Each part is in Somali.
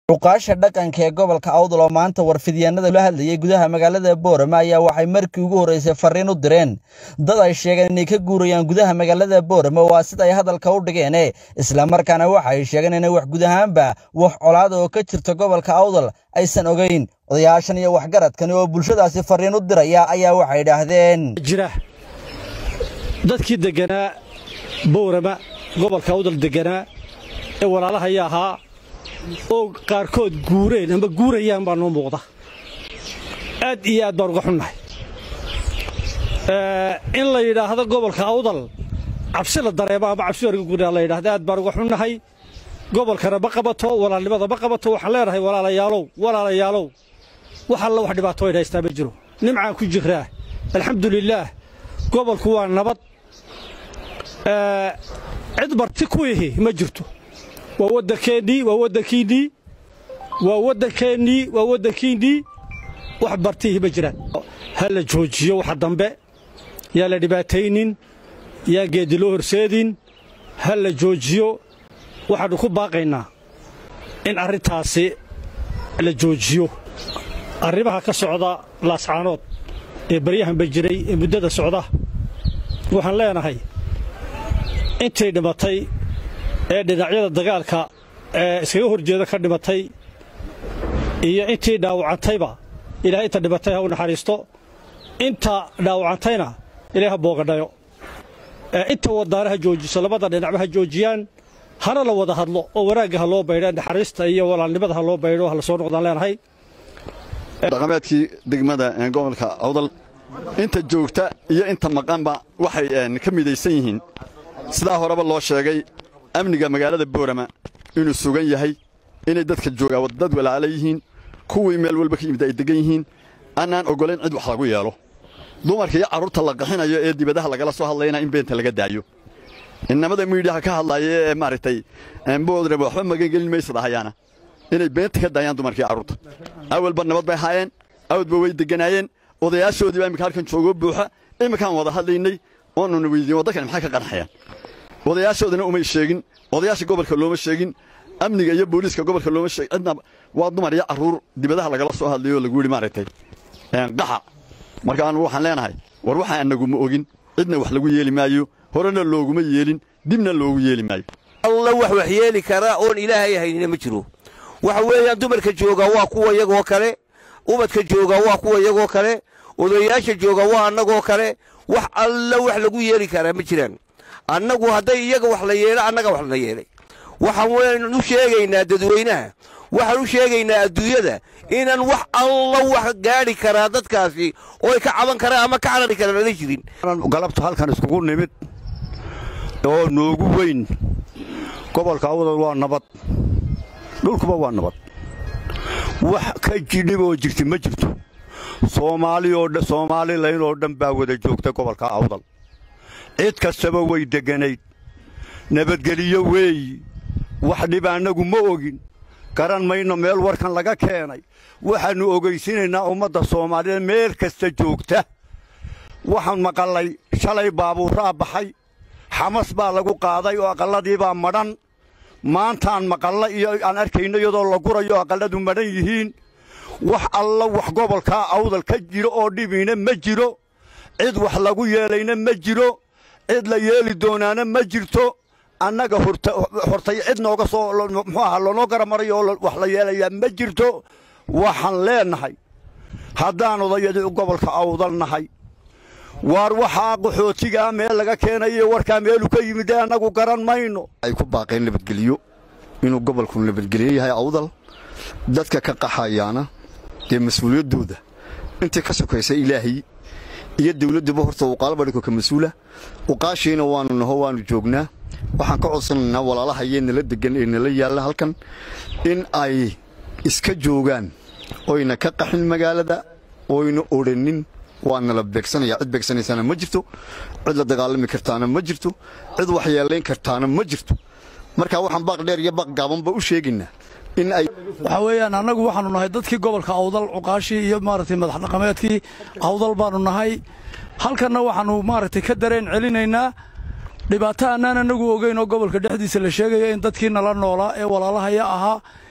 Xuqaasha dhaqanka ee gobolka Awdal oo maanta warfidyaanada la hadlayay gudaha magaalada Boorama ayaa waxay markii ugu horeysay fariin u direen dad ay sheegeen inay ka guurayaan gudaha magaalada Boorama waa sida ay hadalka u dhigeen isla markaana waxa ay sheegeen inay wax guud ahaanba wax colaad oo ka jirta gobolka Awdal aysan ogeyn odayaashan iyo waxgaradkan oo bulshadaasi fariin u diraya ayaa waxay yidhaahdeen jira dadkii deganaa Boorama gobolka Awdal deganaa ee walaalahaya ahaa oo qaarkood guureen ama guurayaan baa noo muuqda aad iyo aad baan uga xunnahay in la yidhaahdo gobolka awdal cabsi la dareemo ama cabsi warga guuraa la yidhaahdo aad baan uga xunnahay gobolkana ma qabato walaalnimada ma qabato waxaan leenahay walaalayaalow walaalayaalow wax alla wax dhibaato ay haystaa ma jiro nimcaan ku jiraa alxamdulilaah gobolku waa nabad cid marti ku ihi ma jirto waa waddankeennii waa waddankiinnii waa waddankeennii waa waddankiinnii wax bartiihi ma jiraan ha la joojiyo waxa dambe yaa la dhibaataynin yaan geeddi loo horseedin ha la joojiyo waxaannu ku baaqaynaa in arrintaasi la joojiyo arrimaha ka socda laascaanood ee baryahanba jiray ee muddada socda waxaan leenahay intay dhimatay ee dhinacyada dagaalka ee iskaga hor jeeda ka dhimatay iyo intii dhaawacantayba ilahay inta dhimatay ha u naxariisto inta dhaawacantayna ilahay ha boogadhayo inta wadaana ha joojiso labada dhinacba ha joojiyaan hana la wada hadlo oo wanaagga ha loo baydho naxariista iyo walaalnimada ha loo baydho ha la soo noqdaan leenahay dhaqameedkii degmada gobolka awdal inta joogta iyo inta maqanba waxay ka midaysan yihiin sidaa horeba loo sheegay amniga magaalada boorama inuu sugan yahay inay dadka joogaa dad walaala yihiin kuwii meel walba ka yimid ay degan yihiin annaan oggolayn cid wax lagu yeelo dumarka iyo carruurta la qaxinayo ee dibadaha lagala soo hadlayna in beenta laga daayo innamada miidhiyaha ka hadlaaya ee maaragtay boodre waxba magangelin maysa dhahayaana inay beenta ka daayaan dumarka iyo carruurta awalba nabad bay haayeen awalba way degganaayeen odayaashoodii baa imminka halkan joogoo buuxa imminkaan wada hadlaynay oonuna weydiin waddankani maxay ka qarxayaan odayaashoodana umay sheegin odayaasha gobolka looma sheegin amniga iyo booliiska gobolka looma sheegin cidna waa dumar iyo carruur dibadaha lagala soo hadlayo lagu yidhi maaragtay qaxa marka anugu waxaan leenahay war waxaa annaguma ogin cidna wax lagu yeeli maayo horena looguma yeelin dibna loogu yeeli maayo alla wax wax yeeli karaa oon ilaahay haynina ma jiro waxa weeyaan dumarka joogaa waa kuwa iyagoo kale ubadka joogaa waa kuwa iyagoo kale odayaasha joogaa waa annagoo kale wax alla wax lagu yeeli karaa ma jiraan annagu hadday iyaga wax la yeelo annaga wax la yeelay waxaan waynu u sheegaynaa dadweynaha waxaan u sheegaynaa adduunyada inaan wax alla wax gaadhi karaa dadkaasi oo ay ka caban karaan ama ka carari karaan ana jirin galabta halkan iskugu nimid oo noogu weyn gobolka awdal waa nabad dhulkuba waa nabad wax ka jidhib oo jirta ma jirto soomaalilayn oo dhan baa wada joogta gobolka awdal cid kastaba way degganayd nabadgeliyo weeyi wax dhib annagu ma ogin garan mayno meel warkan laga keenay waxaannu ogaysinaynaa ummadda soomaaliyeed meel kasta joogta waxaan maqallay shalay baabuuraa baxay xamas baa lagu qaaday oo aqalladiibaa madhan maantaan maqalla iyo aan arkayno iyadoo la gurayo aqalladu madhan yihiin wax alla wax gobolkaa awdal ka jiro oo dhibiina ma jiro cid wax lagu yeelayna ma jiro cid la yeeli doonaana ma jirto annaga hortay cid nooga soo muxuu ahaa loonoo garamarayo oo wax la yeelayaa ma jirto waxaan leennahay haddaan odayadii gobolka awdal nahay waar waxaa qaxootigaa meel laga keenayo warkaa meelu ka yimid ee annagu garan mayno ay ku baaqeen nabadgelyo inuu gobolku nabadgelyo yahay awdal dadka ka qaxayaana dee mas-uuliyaddooda intii ka sokaysa ilaahay iyo dawladduba horta uqaalabadhiko ka mas-uula uqaashiina waannu naho waannu joognaa waxaan ka codsanaynaa walaalahayee nala degan ee nala yaalla halkan in ay iska joogaan oyna ka qaxin magaalada oyna odhannin waa nala beegsanaya cid beegsanaysaana ma jirto cid la dagaalami kartaana ma jirto cid wax yeelayn kartaana ma jirto marka waxaan baaq dheer iyo baaq gaabanba u sheegaynaa in ay waxaa weeyaan annagu waxaannu nahay dadkii gobolka awdal cuqaashii iyo maaragtay madax dhaqameedkii awdal baannu nahay halkanna waxaannu maaragtay ka dareen celinaynaa dhibaato annaan annagu ogeyn oo gobolka dhexdiisa la sheegaya in dadkii nala noolaa ee walaalahaya ahaa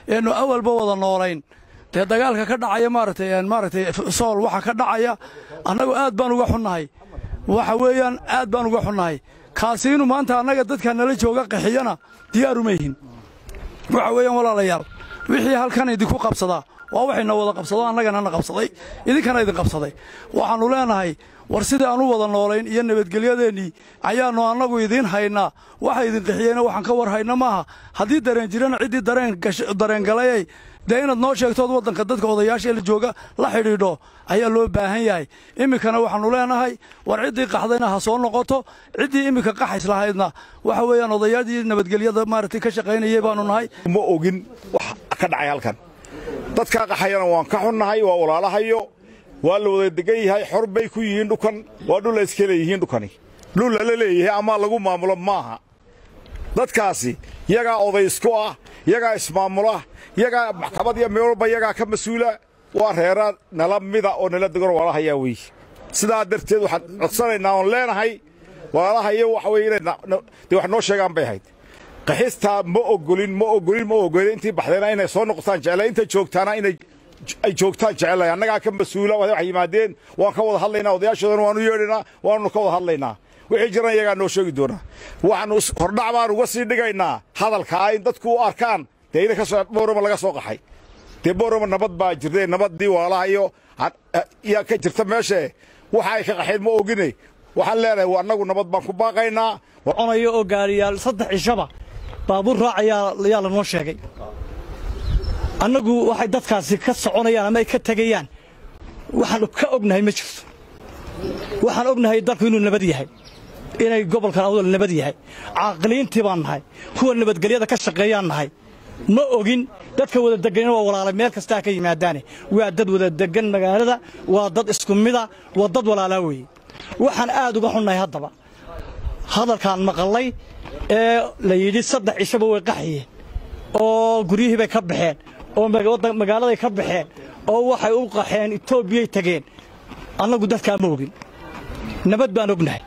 eenu awalba wada noolayn dee dagaalka ka dhacaya maaragtay maaragtay sool waxa ka dhacaya annagu aad baan uga xunnahay waxa weeyaan aad baan uga xunnahay kaasi inuu maanta annaga dadka nala jooga qaxiyana diyaaruma yihin waxa weeyaan walaalayaal wixii halkan idinku qabsadaa waa waxayna wada qabsado annagana na qabsaday idinkana idin qabsaday waxaannu leenahay war sidii aan u wada noolayn iyo nabadgelyadeennii ayaannu annagu idiin haynaa waxa idin qixiyeyna waxaan ka war hayna maaha haddii dareen jirana ciddii dareen galayay dee inaad noo sheegtood waddanka dadka odayaasha la jooga la xidhiidho ayaa loo baahan yahay iminkana waxaannu leenahay war ciddii qaxdayna ha soo noqoto ciddii iminka qaxays lahaydna waxa weeyaan odayaadii nabadgelyada maaragtay ka shaqaynayay baannu nahay ma ogin wax ka dhacay halkan dadkaa qaxayana waan ka xunnahay waa walaalahayo waa la wada degan yahay xor bay ku yihiin dhukan waa dhul la iska leeyihiin dhukani dhul lala leeyahay ama lagu maamulo maaha dadkaasi yagaa odaysku ah yagaa ismaamula yagaa maxkamad iyo meel walba yagaa ka mas-uula waa reera nala mida oo nala degan walaalahayaa weeye sidaa darteed waxaan codsanaynaa oon leenahay walaalahayo waxa weye inay dee wax noo sheegaan bay ahayd qaxistaa ma ogolin ma ogolin ma ogolin intii baxdayna inay soo noqotaan jeclay inta joogtaana inay ay joogtaan jecelahay annagaa ka mas-uula wax yimaadeen waan ka wada hadlaynaa odayaashoodana waanu yeedhaynaa waanu ka wada hadlaynaa wixii jiran iyagaa noo sheegi doonaa waxaanu hordhac baan uga sii dhigaynaa hadalkaa in dadku u arkaan dee ina kasoo boorama laga soo qaxay dee boorama nabad baa jirtay nabaddii waalahayo yaa ka jirta meeshee waxa ay ka qaxeen ma ogine waxaan leenahay annagu nabad baan ku baaqaynaa onayo oo gaariyaal saddex cishaba baabuur raacayaa yaa lanoo sheegay annagu waxay dadkaasi ka soconayaan ama ay ka tegayaan waxaannu ka ognahay ma jirto waxaan ognahay dalku inuu nabad yahay inay gobolkan awdal nabad yahay caaqiliintii baan nahay kuwa nabadgelyada ka shaqeeyaan nahay ma ogin dadka wada deganina waa walaalay meel kastaa ka yimaadaane waa dad wada degan magaalada waa dad isku mida waa dad walaalaa weeye waxaan aad uga xunnahay haddaba hadalkaan maqallay ee la yidhi saddex cishaba way qaxayeen oo guryihii bay ka baxeen oo magaaladay ka baxeen oo waxay u qaxeen etoobiyay tageen annagu dadkaa ma ogin nabad baan ognahay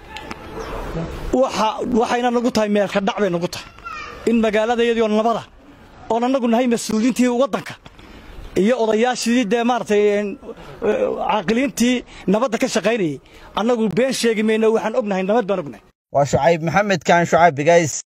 waxayna nagu tahay meelka dhac bay nagu tahay in magaaladayadiioo nabada oon annagu nahay mas-uuliyiintii waddanka iyo odayaashii dee maaragtay caaqiliintii nabadda ka shaqaynayay annagu been sheegi mayno waxaan ognahay nabad baan ognahay waa shucayb maxamed kaan shucayb bigays